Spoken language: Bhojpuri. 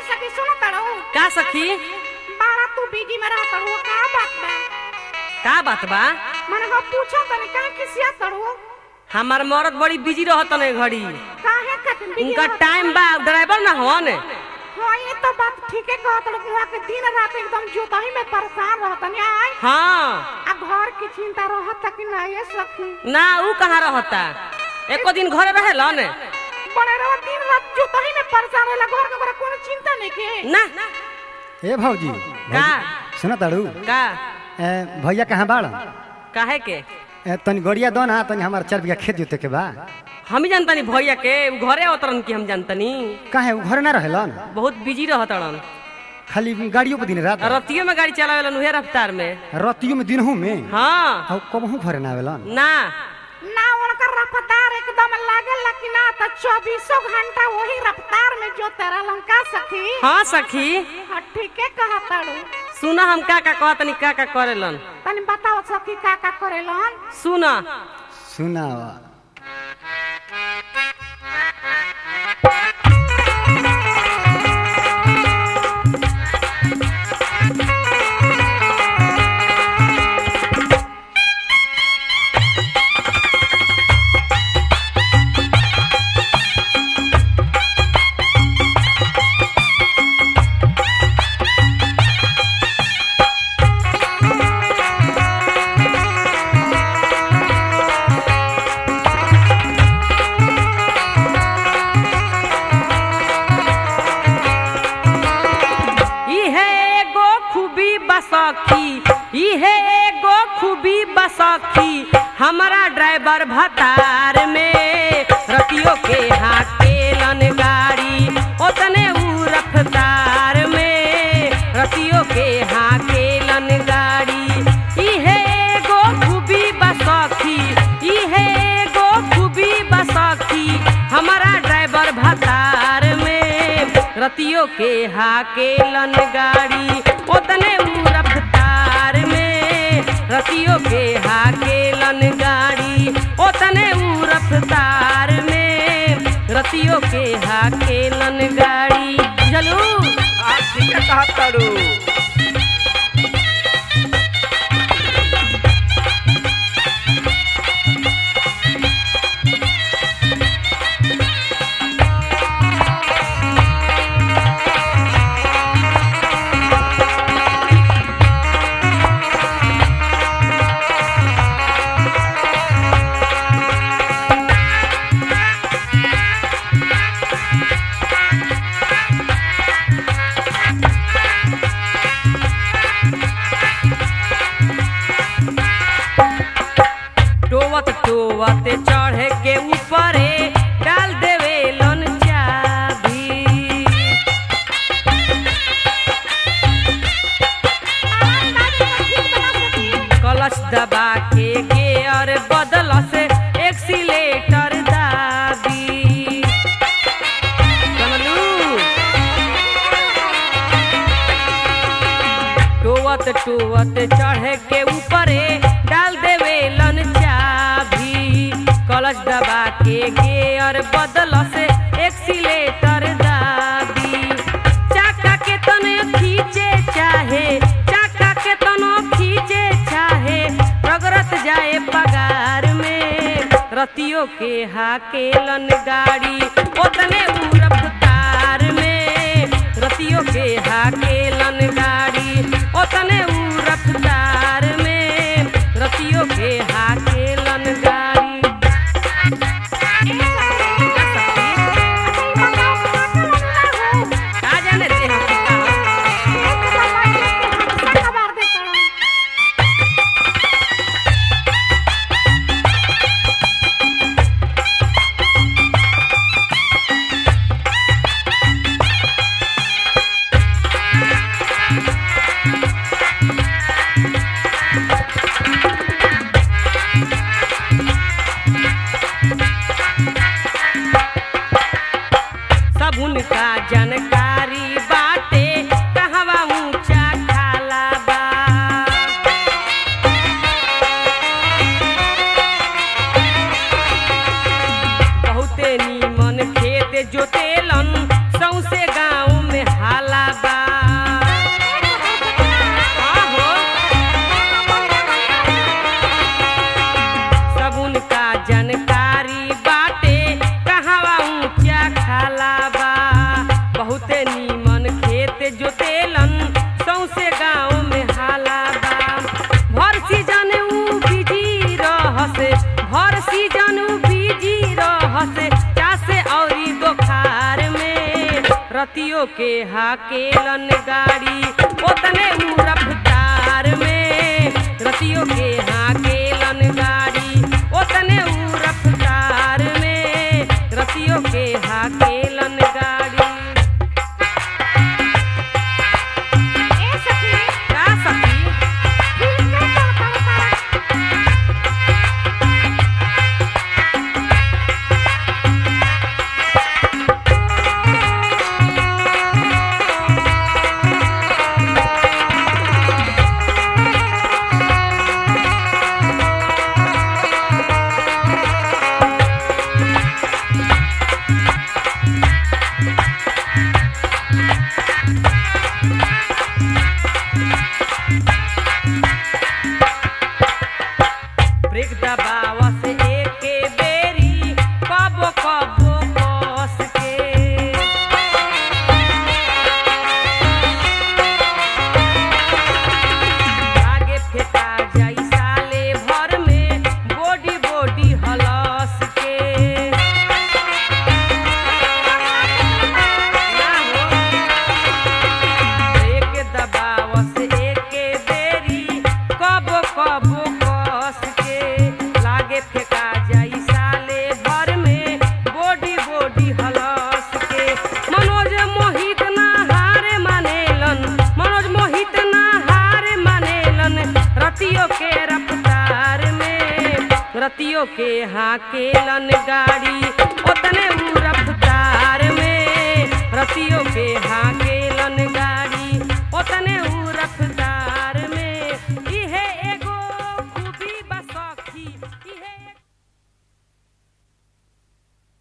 सखी सुनो तड़ो का सखी बाड़ा तू बिजी में रह तड़ो का बात बा का बात बा माने हम पूछो तने का किसिया तड़ो हमार मरद बड़ी बिजी रहत ने घड़ी काहे खातिर बिजी उनका रहत? टाइम बा ड्राइवर ना हन हाँ ये तो बात ठीक है कहत तड़ो वहाँ के दिन रात एकदम जोताही में परेशान रहत ने आय हाँ आ घर की चिंता रहत कि ना ये सखी ना ऊ कहाँ रहता एको दिन घरे रहेलन बड़े रह दिन रात जोताही में परेशान रहला घर के ओकरा कोनो चिंता नहीं के ना ए भौजी का सुन ताड़ू का ए, भैया कहाँ बाड़ काहे के ए, तनी गड़िया दो ना तनी हमार चार बीघा खेत जोते के बा हम ही जानतनी भैया के ऊ घरे अवतरन की हम जानतनी काहे उ घर ना रहेलन बहुत बिजी रहतड़न खाली गाड़ियों पे दिन रात रतियो में गाड़ी चलावेलन उहे रफ्तार में रतियों में दिनहू में हाँ और कबहू घरे ना आवेलन ना ना उनकर रफ्तार एकदम लागेला कि ना तो चौबीसों घंटा वही रफ्तार में जो तेरा लंका सखी हाँ सखी हाँ ठीक है कहा ताड़ू सुना हम का का कहतनी का का करेलन तनी बताओ सखी का का करेलन सुना सुना इहे एगो खूबी बसखी इहे एगो खूबी बसखी हमारा ड्राइवर भतार में रतियो के हाकेलन गाड़ी ओतने ऊ रफ्तार में रतियो के हाकेलन गाड़ी इहे एगो खूबी बसखी इहे एगो खूबी बसखी हमारा ड्राइवर भतार में रतियो के हाकेलन गाड़ी ओतने ऊ रफ्तार में रतियो के हाकेलन गाड़ी ओतने ऊ रफ्तार में रतियो के हाकेलन गाड़ी चलू आप ठीक है कहा तारू टोवत टोवत चढ़े के ऊपरे डाल देवे लन चाबी कलश दबा के गेयर बदल से एक्सीलेटर दाबी समझलू टोवत टोवत चढ़े के ऊपरे डाल देवे लन चाबी कलश दबा के गेयर बदल से एक्सीलेटर दाबी चाका के तने खींचे चाहे चाका के तनो खींचे चाहे रगरत जाए पगार में रतियो के हाकेलन गाड़ी ओतने ऊ रफ्तार में रतियो के हाकेलन गाड़ी ओतने ऊ रफ्तार में रतियो के हाकेलन गाड़ी का जाने रे हम का सब उनका जानकारी बाटे कहवा ऊंचा खाला बा बहुते नीमन खेत जोतेलन सौसे गाँव में हाल रतियों के हाकेलन गाड़ी ओतने ऊ रफ्तार में रतियों के हाकेलन गाड़ी ओतने ऊ रफ्तार में रतियों के हाकेलन गाड़ी ए सखी का सखी फिल्म कैसन करता ब्रेक दबाव से एके बेरी कबो कबो कस के आगे फेंका जाई साले भर में बॉडी बॉडी हलस के ना हो एक दबाव से एके बेरी कब कब कस के लागे फेंका जाई साले भर में बॉडी बॉडी हलस के मनोज मोहित ना हारे मानेलन मनोज मोहित ना हारे मानेलन रतियों के रफ्तार में रतियों के हाकेलन गाड़ी ओतने